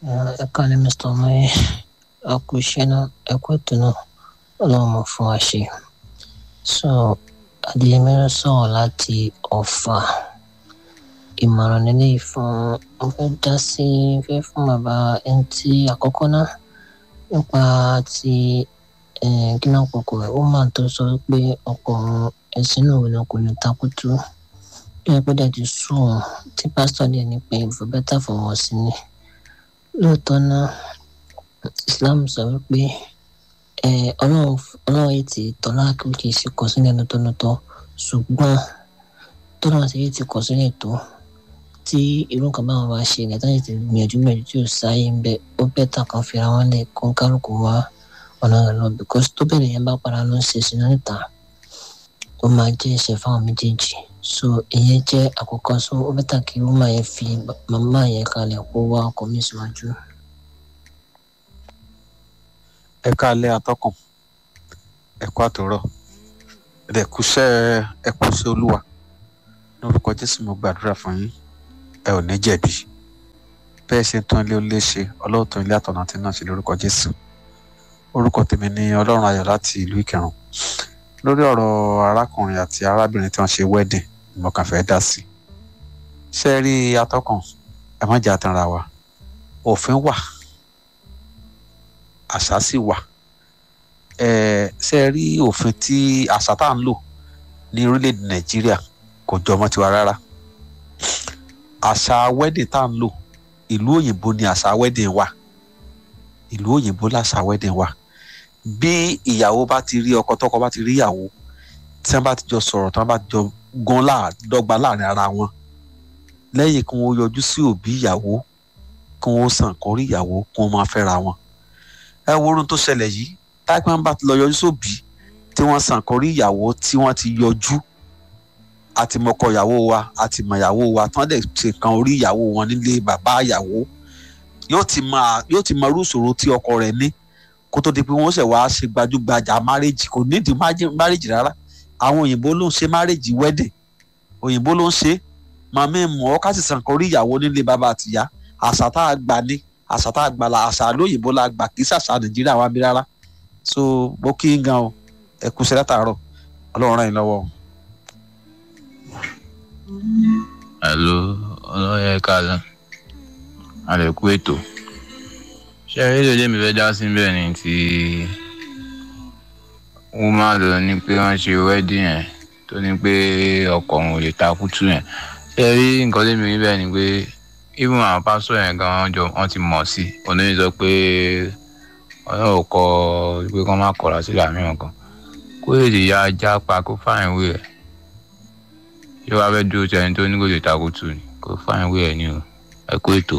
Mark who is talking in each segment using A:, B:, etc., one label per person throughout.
A: ẹ kálẹ̀ mr omoye a kú iṣẹ́ náà ẹ kú ètò náà ọlọ́run mọ̀ fún wa ṣe so adéyẹmẹ́rẹ́ sọ̀rọ̀ láti ọ̀fà ìmọ̀ràn nílé fún mo fẹ́ dá sí fẹ́ fún bàbá ẹni tí àkọ́kọ́ náà nípa ti gíná kòkò rẹ̀ ó máa tó sọ pé ọkọ̀ ẹ̀sìn náà wọlé kò ní takutu bí ẹ gbọ́dọ̀ ti sùn wọn tí pásítọ̀ dẹ̀ ní pé ìfọ̀ bẹ́tà fọwọ́ sí ni lóòótọ́ náà Islam sọ wípé ọlọ́run yìí ti tọ́lá kí ó kì í ṣe kọ sílẹ̀ lọ́tọ́lọ́tọ́ ṣùgbọ́n tọ́lá ti yìí ti kọ sílẹ̀ tó tí irú nǹkan báwọn bá ṣe ilẹ̀ táyà ti gbìyànjú gbìyànjú tí ò sáyé ń bẹ ó bẹ́tà kan fira wọn lẹ̀ kó kálukú wá ọ̀nà rẹ̀ lọ because tó bẹ̀rẹ̀ yẹn bá para ló ń ṣe sínú níta ó máa jẹ́ ẹ̀ṣẹ̀ fáwọn méjèèjì so ìyẹn jẹ́ àkọ́kọ́ so ó bẹ́tà kí ó máa yẹn fi màmá yẹn kalẹ̀ kó wá ọkọ̀ mi síwájú.
B: ẹ káalẹ́ atọ́kùn ẹ kú àtòrọ̀ ẹ kúṣẹ́ ẹ kúṣẹ́ olúwa lórúkọ jésù mo gbàdúrà fún yín ẹ ò ní jẹ̀bi bẹ́ẹ̀ ṣe ń tán ilé olé ṣe ọlọ́run tán ilé àtọ̀nà tí náà ṣe lórúkọ jésù orúkọ tèmi ni ọlọ́run ayọ̀ láti ìlú ìkẹrùn lórí ọ̀rọ̀ arákùnrin àti arábìnrin tí wọ́n ṣe wedding ni mo kàn fẹ́ dá sí ṣe rí atọ́kùn ẹ má jẹ́ àtàrà wa òfin wà àṣà sì wà ẹ ṣe rí òfin tí àṣà tá à ń lò ní orílẹ̀-èdè nàìjíríà kò jọ ọmọ tiwa rárá àṣà wedding tá à ń lò ìlú òyìnbó ni àṣà wedding wà ìlú òyìnbó làṣà wedding wà bí ìyàwó bá ti rí ọkọ tọkọ bá ti rí ìyàwó tí wọn bá ti jọ sọ̀rọ̀ tí wọn bá ti jọ gan dọ́gba láàrin ara wọn lẹ́yìn kí wọn yọjú sí òbí ìyàwó kí wọn sàn kórí ìyàwó kí wọn máa fẹ́ra wọn ẹ wo orun tó ṣẹlẹ̀ yìí táìpẹ́ bá ti lọ yọjú sóbì tí wọ́n sàn kórí ìyàwó tí wọ́n ti yọjú àti mọ̀kọ ìyàwó wa àti mọ̀ ìyàwó wa tí wọ́n dẹ̀ ṣe kan orí ìyàwó wọn nílé bàbá ìyàwó yóò ti máa yóò ti mọ irú ìṣòro tí ọkọ rẹ̀ ní kó tó di pé wọ́n ṣẹ̀ wá ṣe gbajúgbajà márèjì kò nídìí márèjì rárá àwọn òyìnbó ló ń ṣe márèjì wedding òyìnbó ló ń ṣe màmí mọ̀ ọ́ ká sì sàn kórí ìyàwó nílé bàbá àtìyá àṣà tá a gbà ní àṣà tá a gbà la àṣà lóyìnbó la gbà kì í ṣàṣà nàìjíríà wa bí rárá so mo kí n gan o ẹ kú sílẹ̀ tààrọ̀ ọlọ́run ràn yín lọ́wọ́.
C: hello ọlọ́yẹ kálá àlẹ́kú ètò ṣé rédíò lèmi fẹ́ dá sí bẹ́ẹ̀ ni ti woman lọ ní pé wọ́n ṣe wedding yẹn tó ní pé ọkọ òun ò lè ta kútù yẹn ṣé rí nǹkan lèmi rí bẹ́ẹ̀ ni pé even àwọn pásọ yẹn gan wọn jọ wọn ti mọ̀ sí oníyìn sọ pé ọlọ́run kọ pé kọ́ má kọ̀ra sí làmíràn kan kó èdè ya ajá pa kó fáìn wé ẹ̀ yóò wá fẹ́ dúró tí ẹni tó ní kò lè takò tù ní kó fáìn wé ẹ̀ ní o ẹ kó ètò.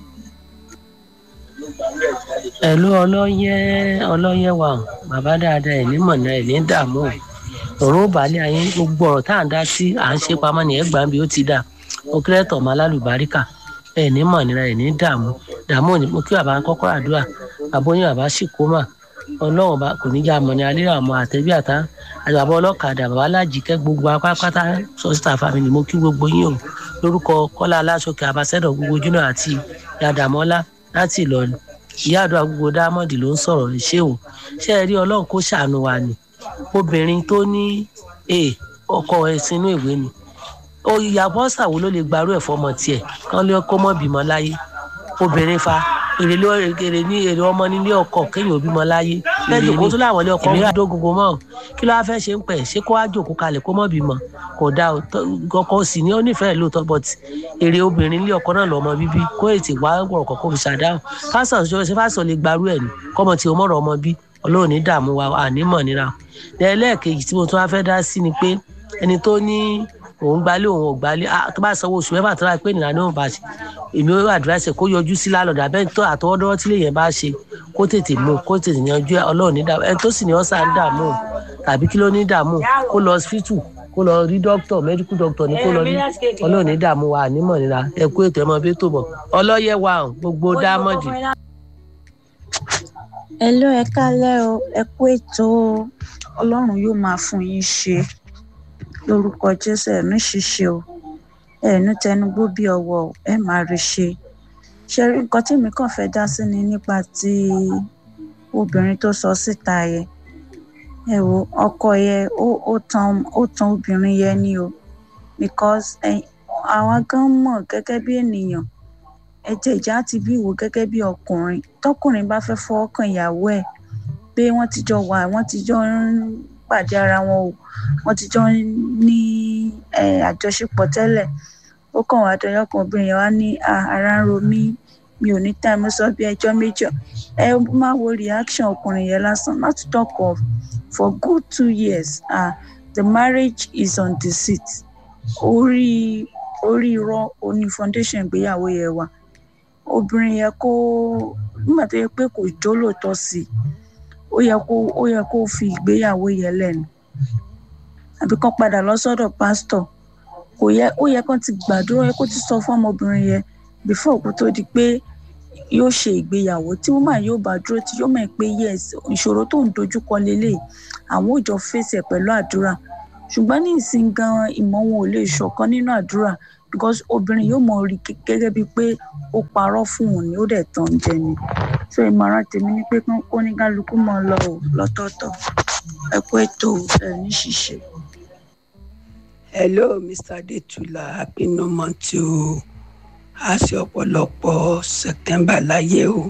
A: ẹ̀lú ọlọ́yẹ ọlọ́yẹ wa bàbá dáadáa ẹ̀ ní mọ̀nà ẹ̀ ní dààmú ọ̀rọ̀ balẹ̀ ayé gbogbo ọ̀rọ̀ tá à ń dá sí à ń ṣe pamọ́ ní ẹgbàá bí ó ti dà ó kéré tọ̀ mọ́ alálùbáríkà ẹ̀ ní mọ̀nira ẹ̀ ní dààmú dààmú ni mo kí bàbá kọ́kọ́ àdúrà àbóyún bàbá sì kó mà ọlọ́run bá kò ní já mọ̀ ní alẹ́ àmọ́ àtẹ́bí àtá àgbàbọ̀ ọlọ́kadà bàbá alájìkẹ́ gbogbo apápátá sọ́sítà family mo kí gbogbo yín o lórúkọ kọ́lá aláṣọkẹ́ abasẹ́dọ̀ gbogbo júnà àti yàdàmọ́lá láti ìlọrin ìyá àdúrà gbogbo dámọ̀dì ló ń sọ̀rọ̀ ṣé o ṣé ẹ rí ọlọ́run kó ṣàánú wa ni obìnrin tó ní ọkọ ẹ̀ sínú ìwé ni ìyàbọ̀ ṣàwo ló lè gbarú ẹ̀ fọmọ tiẹ̀ kán lé kó mọ́ bímọ láyé obìnrin fa èrè ló èrè ní èrè ọmọ nílé ọkọ kéèyàn òbí mọ láyé lẹ́yìn òkú tó láwọn ilé ọkọ ń dó gbogbo mọ́ kí ló wá fẹ́ ṣe ń pẹ̀ ṣé kó wá jòkó kalẹ̀ kó mọ́ bímọ kò dá ọkọ sì ní ó nífẹ̀ẹ́ lóòótọ́ but èrè obìnrin nílé ọkọ náà lọ́mọ bíbí kó ètè wá ọ̀rọ̀ kọ̀ọ̀kan fi ṣàdáhùn pásítọ̀ ṣe ṣe pásítọ̀ lè gbarú ẹ̀ ní kọ́mọ tí o mọ̀rọ̀ ọmọ bí ọlọ́run ní dààmú wa ànímọ̀ níra ẹlẹ́ẹ̀kejì tí mo tún wá fẹ́ dá sí ni pé ẹni tó ní òun gbalé òun ò gbalé tó bá sanwó oṣù mẹ́fà tó bá pé nìyà náà bá ṣe èmi ó àdúrásẹ kó yọjú sí lálọ́dà bẹ́ẹ̀ tó àtọwọ́dọ́wọ́ tí lèyẹn bá ṣe kó tètè mú kó tètè yanjú ọlọ́run ní dààmú ẹni tó sì ní ọ́sà ń dààmú tàbí kí ló ní dààmú kó lọ hospital kó lọ rí dókítà medical doctor ní kó lọ rí ọlọ́run ní dààmú wa ànímọ̀ nira ẹ kú ètò ẹmọ bí tó bọ̀ ọlọ́yẹ wa gbogbo dámọ̀dì.
D: ẹ ló ẹ kálẹ́ o ẹ kú ètò ọlọ́run yóò máa fún yín ṣe lórúkọ jésù ẹ̀mí ṣiṣẹ́ o ẹ̀ẹ́nú tẹnugbó bí ọwọ́ ẹ máa rí ṣe ṣe rí nǹkan tí mi kàn fẹ́ dá sí ni nípa ti obìnrin tó sọ síta yẹn ẹ wo ọkọ yẹn ó ó tan ó tan obìnrin yẹn ni o because àwa gan mọ̀ gẹ́gẹ́ bí ènìyàn ẹ̀jẹ̀ ìjà ti bí wò gẹ́gẹ́ bí ọkùnrin tọkùnrin bá fẹ́ fọwọ́ kan ìyàwó ẹ̀ pé wọ́n ti jọ wà wọ́n ti jọ ń pàdé ara wọn o wọ́n ti jọ ń ní àjọṣepọ̀ tẹ́lẹ̀ ó kàn wá dọyọ kan obìnrin yẹn wá ní ara ń ro mí mi ò ní táìmù sọ bí ẹjọ́ méjì ẹ máa wo reaction ọkùnrin yẹn lásán not to talk of for good two years uh, the marriage is on deceit orí orí irọ́ oní foundation ìgbéyàwó yẹn wà obìnrin yẹn kó nígbà tó yẹ pé kò jó lóòótọ́ sí i ó yẹ kó ó yẹ kó fi ìgbéyàwó yẹn lẹ́nu àbí kán padà lọ sọ́dọ̀ pásítọ̀ kò yẹ ó yẹ kán ti gbàdúrà yẹ kó ti sọ fún ọmọbìnrin yẹn before kó tó di pé yóò ṣe ìgbéyàwó tí woman yóò bá dúró tí yóò mọ̀ pé yes ìṣòro tó ń dojúkọ lélẹ̀ àwọn ò jọ fèsì ẹ̀ pẹ̀lú àdúrà ṣùgbọ́n ní ìsìn gan ìmọ̀ wọn ò lè ṣọ̀kan nínú àdúrà because obìnrin yóò mọ̀ rí gẹ́gẹ́ bíi pé ó parọ́ fún òun ni ó dẹ̀ tàn jẹ ni so ìmọ̀ràn tèmi ni pé kó ní kálukú mọ̀ lọ ò lọ́tọ̀ọ̀tọ̀ ẹ kú ètò ẹ̀ ní ṣíṣe.
E: hello mr adetula happy new month o a ṣe ọ̀pọ̀lọpọ̀ september láyé o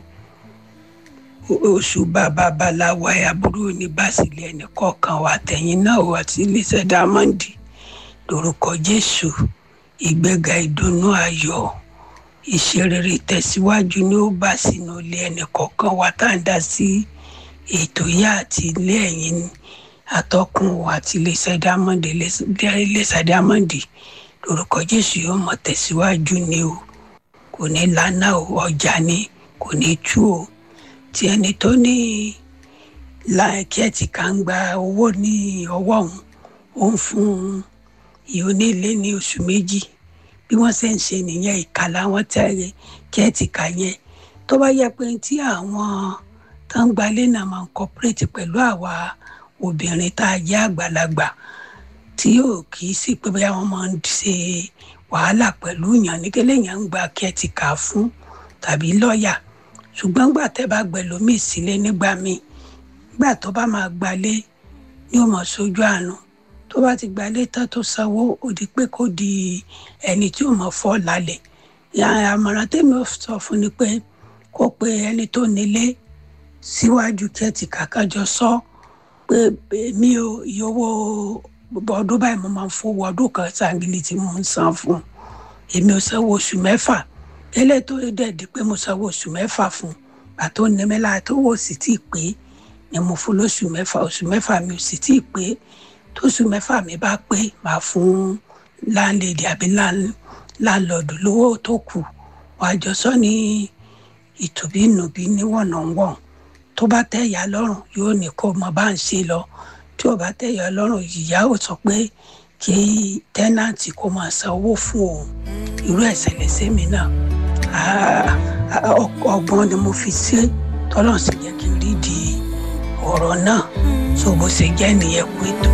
E: oṣù bàbá baláwa aburú ní básílẹ̀ ẹnì kọ̀ọ̀kan wa tẹ̀yìn náà o àti iléeṣẹ́ dámọ́ǹdì lórúkọ jésù ìgbéga ìdùnnú ayọ̀ ìṣerere tẹ̀síwájú ní ó bá sínú ilé ẹnì kọ̀ọ̀kan wa tá à ń dá sí ètò yá àti ilé ẹ̀yìn atọ́kùn àti iléeṣẹ́ dámọ́ǹdì iléeṣẹ́ dámọ́ǹdì lórúkọ jésù yóò mọ̀ tẹ̀síwájú ni o kò ní lánà o ọjà ni kò ní tú o tí ẹni tó ní láìkẹ́ẹ̀tì kan gba owó ní ọwọ́ òun ó ń fún ìyónílé ní oṣù méjì bí wọ́n ṣe ń ṣe nìyẹn ìka làwọn tẹ̀lé kẹ́ẹ̀tì ká yẹn tó bá yẹ pé tí àwọn tó ń gbalé náà máa ń cooperate pẹ̀lú àwa obìnrin tá a jẹ́ àgbàlagbà tí yóò kì í sí pé bóyá wọ́n máa ń ṣe wàhálà pẹ̀lú yàn ní kí lèèyàn ń gba kẹ́ẹ̀tì ká fún tàbí lọ́ọ̀yà ṣùgbọ́n gbà tẹ́ bá gbẹ̀lómì sílé nígbà míì gbà tó bá máa gbalé ní ó mọ̀ sójú àánú tó bá ti gbalé tán tó sanwó ó di pé kó di ẹni tí ó mọ̀ fọ́ lálẹ́ àmọ̀ràn tèmi ò sọ fún ni pé kó pe ẹni tó nílé síwájú kẹ́ẹ̀tì kàkájọ sọ pé èmi ò iye owó ọdún báyìí mo máa ń fowó ọdún kan sangili tí mo ń san fún èmi ò sanwó oṣù mẹ́fà eléyìí tó dẹ̀ di pé mo sanwó oṣù mẹ́fà fún àtó nímẹ́lá tó wò sí tí ì pé ni mo fún lóṣù mẹ́fà oṣù mẹ́fà mi ò sì tí ì pé tóṣù mẹ́fà mi bá pé màá fún láńlẹ́dì àbí láńlọ́ọ̀dù lówó tó kù wàá jọ sọ ní ìtòbínúbí níwọ̀nàwọ̀n tó bá tẹ́ ìyá lọ́rùn yóò ní kó mọ bá ń ṣe lọ tí ò bá tẹ́ ìyá lọ́rùn ìyá ò sọ pé kí tẹ́nàntì kó máa san owó fún òun irú ẹ̀sẹ̀ lẹ́sẹ̀ mi náà ọgbọ́n ni mo fi ṣe tọ́lọ́ sì jẹ́ kí n rí di ọ̀rọ̀ náà tó bó ṣe jẹ́ nìyẹn kú ètò.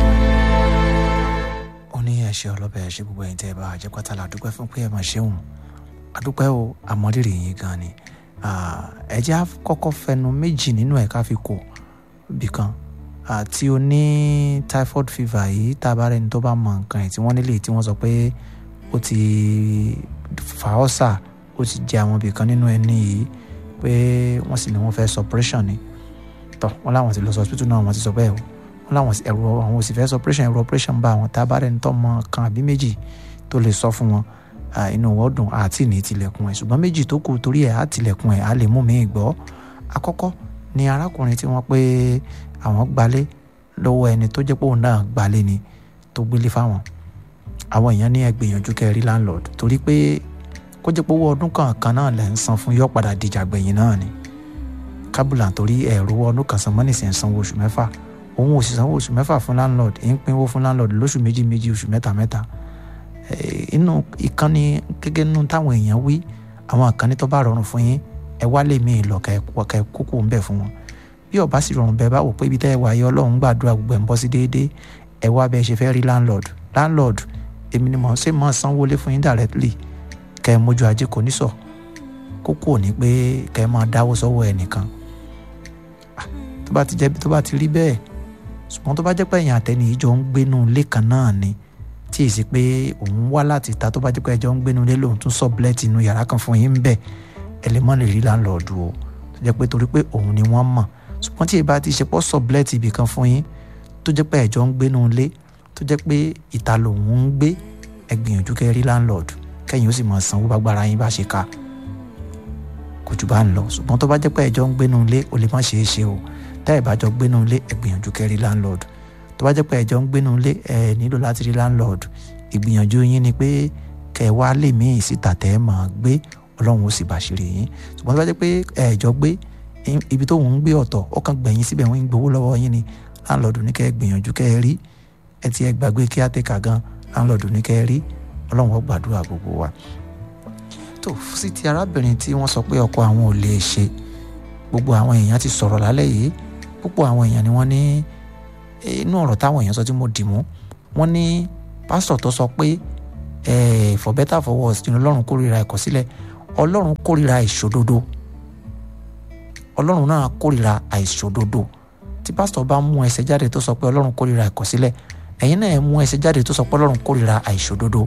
F: ó ní ẹ̀ṣẹ̀ ọlọ́bẹ̀ ẹ̀ṣẹ̀ gbogbo ẹ̀yìn tẹ́ ẹ bá jẹ́ pátá la dúpẹ́ fún pé ẹ máa ṣeun àdúpẹ́ o àmọ́rírì yín gan ni ẹ jẹ́ á kọ́kọ́ fẹnu méjì nínú ẹ̀ ká fi kò bìkan tí o ní typhoid fever yìí tá a bá rẹni tó bá mọ nǹkan ẹ̀ tí wọ́n nílé tí wọ́n sọ pé ó ti fà ọ́ sà ó ti jẹ àwọn ibìkan nínú ẹni yìí pé wọ́n sì ní wọ́n fẹ́ suppression ni tọ́ wọ́n láwọn ti lọ sọ hospital náà wọ́n ti sọ bẹ́ẹ̀ o wọ́n láwọn ẹ̀rọ àwọn ò sì fẹ́ suppression ẹ̀rọ operation bá àwọn tá a bá rẹni tó mọ kan àbí méjì tó lè sọ fún wọn inú wọn dùn àti ní tilẹ̀kùn ẹ̀ ṣùgbọ́n méjì tó kù torí ẹ̀ á tilẹ̀kùn ẹ̀ á lè mú mi gbọ́ àkọ́kọ́ ni arákùnrin tí wọ́n pé àwọn gbalé lọ́wọ́ ẹni tó jẹ́ pé òun náà gbalé ni tó gbélé fáwọn àwọn èèyàn ní ẹ gbìyànjú kẹ́ rí landlord torí pé kó jẹ́ pé owó ọdún kọ̀ọ̀kan náà lẹ́ ń san fún yọ́ padà dìjà gbẹ̀yìn náà ni kábùlà torí ẹ̀rọ ọdún kan san mọ́nìsì ń sanwó oṣù mẹ́fà òun ò sì sanwó oṣù mẹ́fà fún landlord ń pínwó fún landlord lóṣù méjì méjì oṣù mẹ́ta mẹ́ta inú ìkànnì gẹ́gẹ́ nínú táwọn èèyàn wí àwọn àkànní tó bá rọrùn fún yín ẹ wá lè mí lọ kẹ kókó ń bẹ fún wọn bí ó bá sì rọrùn bẹ́ẹ̀ bá wò pé ibi tẹ́ ẹ wà yọ Ọlọ́run gbàdúrà gbogbo ẹ̀ ń bọ́ sí déédéé ẹ wá bẹ́ẹ̀ ṣe fẹ́ rí landlord landlord èmi ni mò ń ṣe mọ́ sanwó lé fún yín directly kẹ́ ẹ mójú ajé kò ní sọ kókó ò ní pé kẹ́ ẹ máa dáwó sọ́wọ́ ẹnìkan Ah, tó bá ti jẹ́ tó bá ti rí bẹ́ẹ̀ ṣùgbọ́n tó bá jẹ́ pé ẹ̀yin àtẹni yìí jọ ń gbénú ilé kan náà ni tí èsì pé òun wá láti ta tó bá jẹ́ pé ẹjọ́ ń gbénú ilé lòun tún sọ̀bùlẹ́tì inú yàrá kan fún yín bẹ́ẹ̀ ẹ lè mọ́ lè rí láńlọ́ọ̀dù o tó jẹ́ pé torí pé òun ni wọ́n mọ̀ ṣùgbọ́n tí ìbá ti ṣe pọ́ sọ̀bùlẹ́tì ibì kan fún yín tó jẹ́ pé ẹjọ́ ń gbénú ilé tó jẹ́ pé ìta lòun ń gbé ẹ gbìyànjú kẹ́ rí láńlọ́ọ̀dù kẹ́yìn ó sì máa sanwó bágbára yín bá ṣe ká kò jù bá ń lọ ṣùgbọ́n tó bá jẹ́ pé ẹjọ́ ń gbénú ilé ó lè má ṣeé ṣe o tá ẹ̀ bá jọ gbénú ilé ẹ gbìyànjú kẹ́ rí láńlọ́ọ̀dù tó bá jẹ́ pé ẹjọ́ ń gbénú ilé ẹ nílò láti rí láńlọ́ọ̀dù ìgbìyànjú yín ni pé kẹ́ ẹ wá lè míì síta tẹ́ ẹ máa gbé ọlọ́run ó sì bàṣírí yín ṣùgbọ́n tó bá jẹ́ pé ẹjọ́ gbé ibi tó ń gbé ọ̀tọ̀ ó kàn gbẹ̀yìn síbẹ̀ wọ́n ń gbowó lọ́wọ́ yín ni láńlọ́ọ̀dù ní kẹ́ ẹ gbìyànjú kẹ́ ẹ rí ẹ ti ẹ gbàgbé kí á tẹ̀ka gan láńlọ́ọ̀dù ní kẹ́ ẹ rí ọlọ́run ó gbàdúrà gbogbo wa tó sí ti arábìnrin tí wọ́n sọ pé ọkọ àwọn ò lè ṣe gbogbo àwọn èèyàn ti sọ̀rọ̀ lálẹ́ yìí púpọ̀ àwọn èèyàn ni wọ́n ní inú ọ̀rọ̀ táwọn èèyàn sọ tí mo dì mú wọ́n ní pásítọ̀ tó sọ pé for better for worse ni ọlọ́run kórìíra ìkọ̀sílẹ̀ ọlọ́run kórìíra ìṣòdodo ọlọ́run náà kórìíra àìṣòdodo tí pásítọ̀ bá mú ẹsẹ̀ jáde tó sọ pé ọlọ́run kórìíra ìkọ̀sílẹ̀ ẹ̀yin náà mú ẹsẹ̀ jáde tó sọ pé ọlọ́run kórìíra àìṣòdodo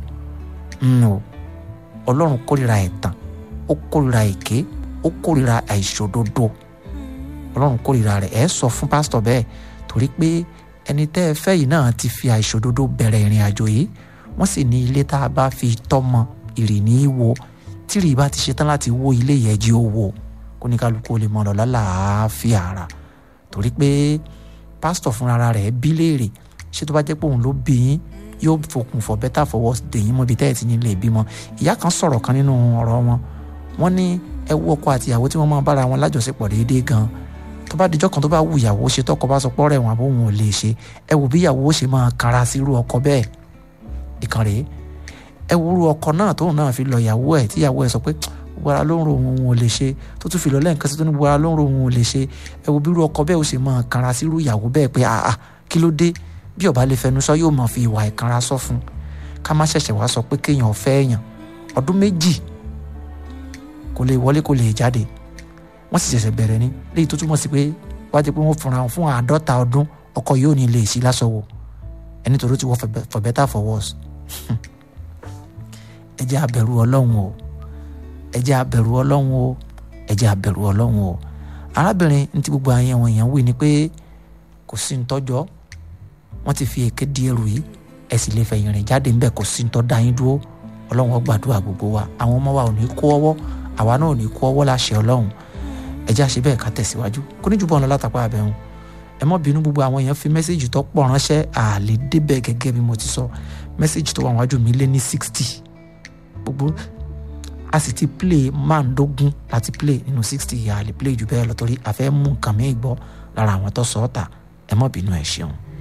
F: ọlọ́run kórìíra ẹ̀tàn ó kórìíra èké ó kórìíra àìṣòdodo ọlọ́run kórìíra rẹ̀ ẹ̀ sọ fún pásítọ̀ bẹ́ẹ̀ torí pé ẹni tẹ́ ẹ fẹ́ yìí náà ti fi àìṣòdodo bẹ̀rẹ̀ ìrìn àjò yìí wọ́n sì ní ilé tá a bá fi tọ́mọ ìrì ní í wo tírì bá ti ṣetán láti wó ilé yẹn jí ó wò kó ní kálukú lè mọ lọ lálàáfíà ara torí pé pásítọ̀ fúnra rẹ̀ bí léèrè ṣé tó bá jẹ́ pé òun ló bí yín yóò fokùn for better for worse dèyìn mọ́ ibi tẹ́ ẹ̀ ti ní lè bímọ ìyá kan sọ̀rọ̀ kan nínú ọ̀rọ̀ wọn wọ́n ní ẹ wo ọkọ àti ìyàwó tí wọ́n máa bára wọn lájọṣepọ̀ déédéé gan tó bá dijọ́ kan tó bá wù ìyàwó ṣe tọkọ bá sọ pọ́ rẹ̀ wọn àbó wọn ò lè ṣe ẹ wò bí ìyàwó ṣe máa kara sí irú ọkọ bẹ́ẹ̀ ìkan rèé ẹ wo irú ọkọ náà tóun náà fi lọ ìyàwó ẹ̀ tí ìyàwó ẹ̀ sọ pé gbogbo ló ń ro òun ò lè ṣe tó tún fi lọ lẹ́ǹkan sí tó ní gbogbo ló ń ro òun ò lè ṣe ẹ wo bí irú ọkọ bẹ́ẹ̀ ó ṣe máa kara sí irú ìyàwó bẹ́ẹ̀ pé àà kí ló dé bí ọba lè fẹnu sọ yóò máa fi ìwà ìkanra sọ fún ká má ṣẹ̀ṣẹ̀ wá sọ pé kéèyàn fẹ́ èèyàn ọdún méjì kò lè wọlé kò lè jáde wọ́n sì ṣẹ̀ṣẹ̀ bẹ̀rẹ̀ ní léyìí tó túmọ̀ sí pé wájú pé wọ́n fúnra wọn fún àádọ́ta ọdún ọkọ yóò ní lè sí lásọwọ́ ẹni tó ló ti wọ́ for better for worse ẹ jẹ́ abẹ̀rù ọlọ́run o ẹ jẹ́ abẹ̀rù ọlọ́run o ẹ jẹ́ abẹ̀rù ọlọ́run o arábìnrin ní ti gbogbo àwọn èèyàn wí ni pé kò sí ntọ́jọ́ wọ́n ti fi èké di ẹrù yìí ẹ sì lè fẹ̀yìn rìn jáde ńbẹ̀ kò sí ntọ́ da yín dúró ọlọ́run ó gbàdúrà gbogbo wa àwọn ọmọ wa ò ní kó ọwọ́ àwa náà ò ní kó ọwọ́ láṣẹ ọlọ́run ẹ jẹ́ àṣẹ bẹ́ẹ̀ ká tẹ̀síwájú kó ní jùbọ̀ ọ̀nà látàpá abẹ́hùn ẹ mọ́ bínú gbogbo àwọn èèyàn fi mẹ́sẹ́jì tó pọ̀ ránṣẹ́ àlè débẹ̀ gẹ́gẹ́ bí mo ti sọ mẹ́sẹ́jì tó wà wájú mi lé ní sixty gbogbo a sì ti play máàndógún láti play nínú sixty àlè play jù bẹ́ẹ̀ lọ torí a fẹ́ mú nǹkan mi gbọ́ lára àwọn tó sọ ọ́ ta ẹ mọ́ bínú ẹ ṣeun.